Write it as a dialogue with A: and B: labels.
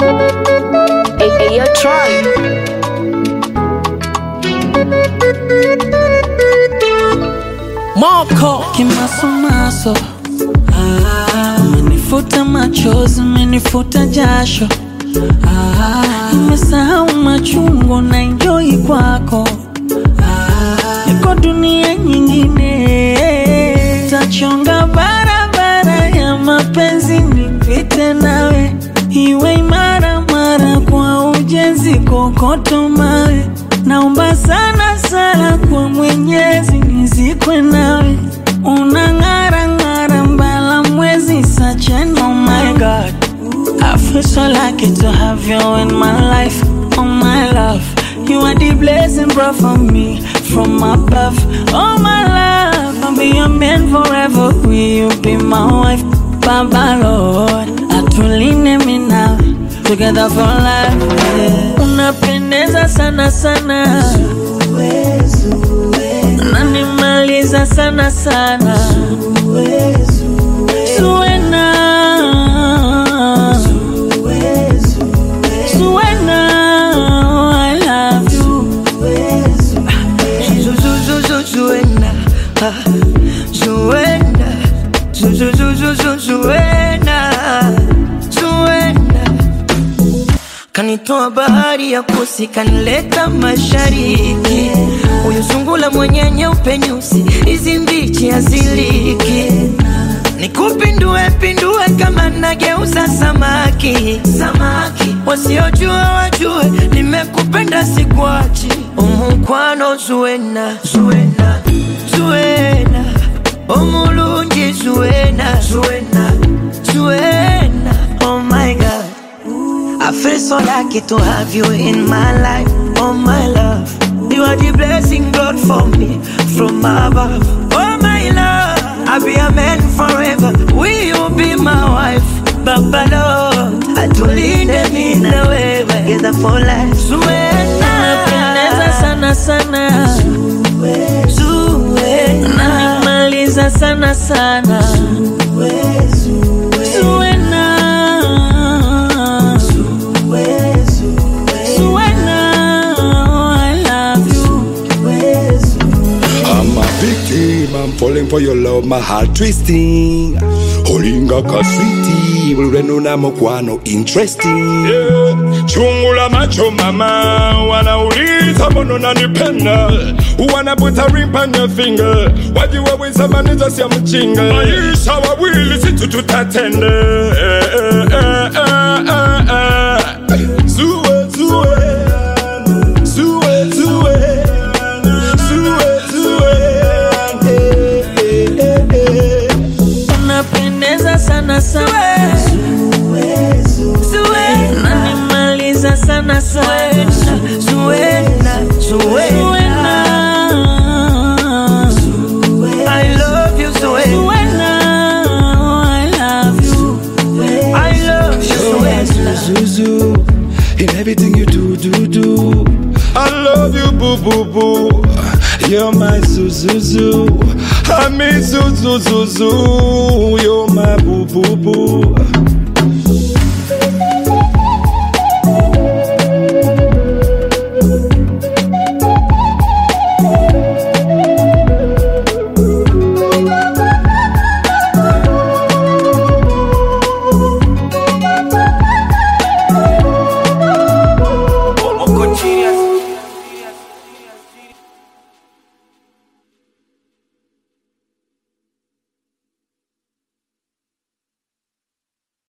A: Hey, hey, yo, Tron.
B: Moko kimasomaso, ah, umenifuta machozi, umenifuta jasho, ah, nimesahau machungu na enjoy kwako, ah, niko dunia nyingine, tachonga barabara ya mapenzi nipite nawe, iwe imara mara kwa ujenzi, kokoto mawe Naomba sana sana kwa Mwenyezi nizikwe nawe, unang'ara ng'ara mbala mwezi such an oh my God. I feel so lucky to have you in my life, oh my love. You are the blessing brought for me from above, oh my love. I'll be your man forever. Will you be my wife, Baba Lord? Atuline mi nawe together for life. Yeah. Unapendeza sana sana, unanimaliza sana sana, Zuena, Zuena, I love you.
C: Zu- zu- zu- zu- Zuena, ah, Zuena, Zu- zu- zu- zu- zu- Zuena, Zuena. Kanitoa bahari ya kusi, kanileta mashariki. Huyu sungula mwenye nyeupe nyusi, hizi mbichi haziliki. Nikupindue pindue kama nageuza samaki, samaki. Wasiojua wajue, nimekupenda sikuachi. Umukwano Zuena, Zuena, Zuena. Omulungi Zuena, Zuena, Zuena. Oh my God. I feel so lucky to have you in my life, oh my love. You are the blessing God for me from above, oh my love. I'll be a man forever. Will you be my wife, Baba Lord? Atulinde mimi na wewe together for life. Zuena,
B: Unapendeza sana sana,
C: Zuena,
B: unanimaliza sana sana, Zuena. Zuena, I love you.
D: I'm a victim, I'm falling for your love, my heart twisting. Holinga ka sweetie, ulwenu na mokwano interesting. Yeah. Chungula macho mama, wanauliza mbona unanipenda, wanaputa ring on your finger, wajiwa wisamaniza sia mchinga, maisha wawili situ tutatende. Eh, eh, eh, eh, eh, eh. Zue, zue, zue, zue.
B: Unapendeza sana sana, unanimaliza sana sana,
C: Zuena, Zuena. I love you, Zuena.
B: Zuena, I love you.
C: I love you, Zuena.
D: Zuzu, in everything you do, do, do. I love you, boo, boo, boo. You're my Zuzuzu. I mean Zuzuzuzu. You're my boo, boo, boo.
C: Uko chini ya